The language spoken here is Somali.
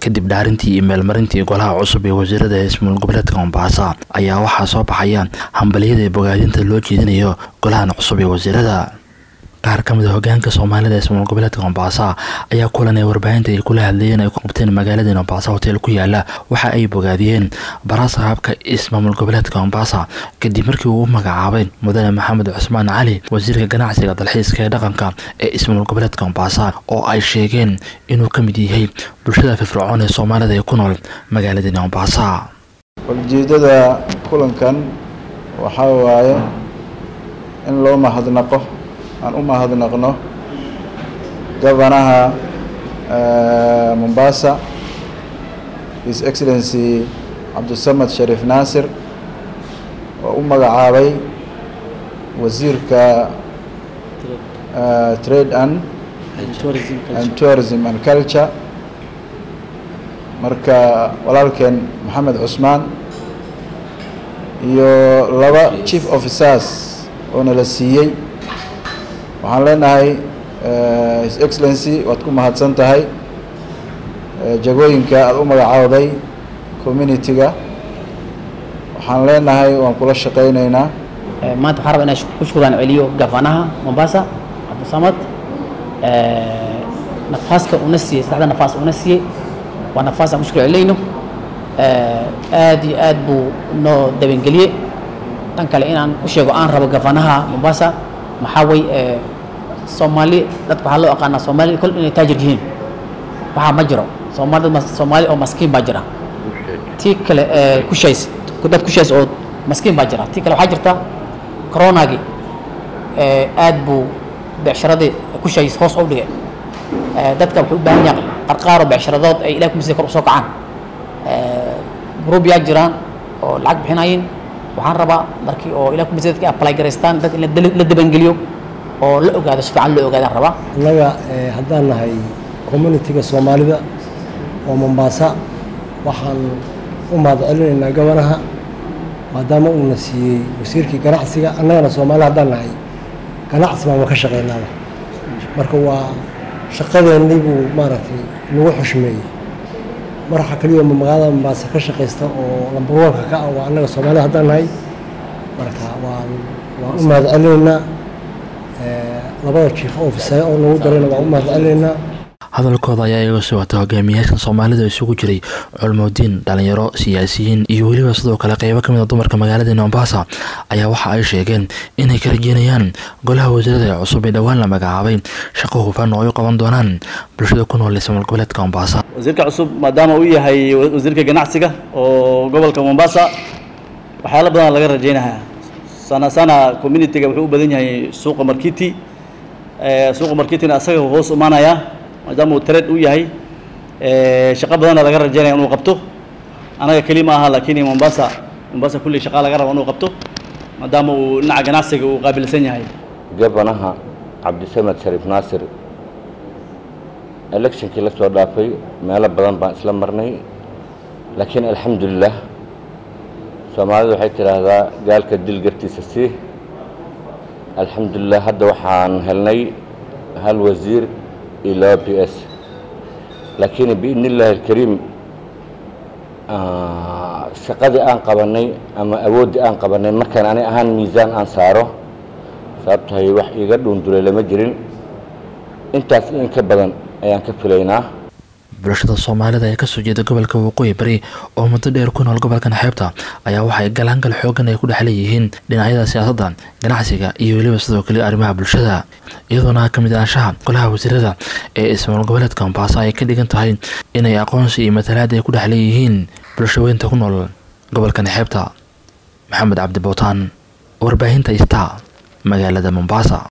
kadib dhaarintii iyo meelmarintii golaha cusub ee wasiirada ismaamul goboleedka mombasa ayaa waxaa soo baxaya hambaliyada ee bogaadinta loo jeedinayo golahan cusub ee wasiirada qaar ka mid a hogaanka soomaalida ismaamul goboleedka mombasa ayaa kulan ee warbaahinta ay kula hadlayeen ay ku qabteen magaalada mombasa hotel ku yaala waxa ay bogaadiyeen baraasa habka ismaamul goboleedka mombasa kadib markii uu u magacaabay mudane maxamed cusmaan cali wasiirka ganacsiga dalxiiska ee dhaqanka ee ismaamul goboleedka mombasa oo ay sheegeen inuu ka mid yahay bulshada firfircoon ee soomaalida ee ku nool magaalada mombasa ujeedada kulankan waxaa waaye in loo mahadnaqo aan u mahadnaqno gobanaha mombasa his excellency cabdisamad shariif naasir oo u magacaabay wasiirka trade and and tourism and culture marka walaalkeen maxamed cusmaan iyo laba chief officers oo nala siiyey waxaan leenahay his excellency waad ku mahadsan tahay jagooyinka aada u magacaawday community-ga waxaan leenahay waan kula shaqaynaynaa maanta waxaan rabaa inaan ku shukuraan celiyo gafanaha mombasa cabdisamad nafaaska una siiyey saddexda nafaas una siiyey waa nafaas aan ku shukur celinayno aad iyo aad buu noo dabangeliyey tan kale inaan u sheego aan rabo gafanaha mombasa maxaa way soomaali dadka waxaa loo aqaanaa soomaali kol inay taajir yihiin waxaa ma jiro soomaali dad soomaali oo maskiin baa jira tii kale kushays dad kushays oo maskiin baa jira tii kale waxaa jirta coronagii aad buu becsharadii kushays hoos u dhigay dadka wuxuu u baahan yahay qarqaaro becsharadood ay ilaah kumisida kor usoo kacaan group yaa jiraan oo lacag bixinayin waxaan rabaa markii oo ilaah kumisida dadka apply garaystaan dad in la dabangeliyo oo la ogaado si fiican loo ogaadaan rabaa annaga haddaan nahay communitiga soomaalida oo mombasa waxaan u mahad celinaynaa gobanaha maadaama uuna siiyey wasiirkii ganacsiga annagana soomaali haddaan nahay ganacsi baan ka shaqaynaaba marka waa shaqadeennii buu maaragtay nagu xushmeeyey maraxa keliya magaalada mombasa ka shaqaysta oo lambarwanka ka ah waa annaga soomaalida haddaan nahay marka waan waan u mahad celinaynaa labada jiif ofisa oo nagu darayna waan u mahad celinaynaa hadalkooda ayaa iga soo wata hogaamiyaasha soomaalida isugu jiray culmoodiin dhalinyaro siyaasiyiin iyo weliba sidoo kale qeybo ka mid a dumarka magaalada mombasa ayaa waxa ay sheegeen inay ka rajeynayaan golaha wasiirada ee cusub ee dhowaan la magacaabay shaqo hufan oo ay u qaban doonaan bulshada ku nool ismaamul goboleedka mombasa wasiirka cusub maadaama uu yahay wasiirka ganacsiga oo gobolka mombasa waxyaalo badan laga rajeynayaa sana sana communitiga wuxuu u badan yahay suuqa markiti suuqa markitina asaga hoos imaanaya maadaama uu trade u yahay shaqo badanna laga rajeynaya inuu qabto anaga keli ma aha laakiin mombasa mombasa kulli shaqa laga rabo inuu qabto maadaama uu dhinaca ganacsiga uu qaabilsan yahay gabanaha cabdisamed shariif naasir electionkii la soo dhaafay meelo badan baan isla marnay laakiin alxamdulilah soomaalidu waxay tidhaahdaa gaalka dil gartiisa sii alxamdulilah hadda waxaan helnay hal wasiir iyo laba b s laakiin biidni illaahi alkariim shaqadii aan qabanay ama awooddii aan qabanay markaan ani ahaan miisaan aan saaro sababtahay wax iiga dhuundulay lama jirin intaas in ka badan ayaan ka filaynaa bulshada soomaalida ee kasoo jeeda gobolka waqooyi bari oo muddo dheer ku nool gobolkan xeebta ayaa waxay galaangal xoogan ay ku dhex leeyihiin dhinacyada siyaasadda ganacsiga iyo weliba sidoo kale arrimaha bulshada iyadoona ka mid ahaanshaha golaha wasiirada ee ismaamul goboleedka mombasa ay ka dhigan tahay inay aqoonsi iyo matalaad ay ku dhex leeyihiin bulshaweynta ku nool gobolkan xeebta maxamed cabdi bootaan warbaahinta ista magaalada mombasa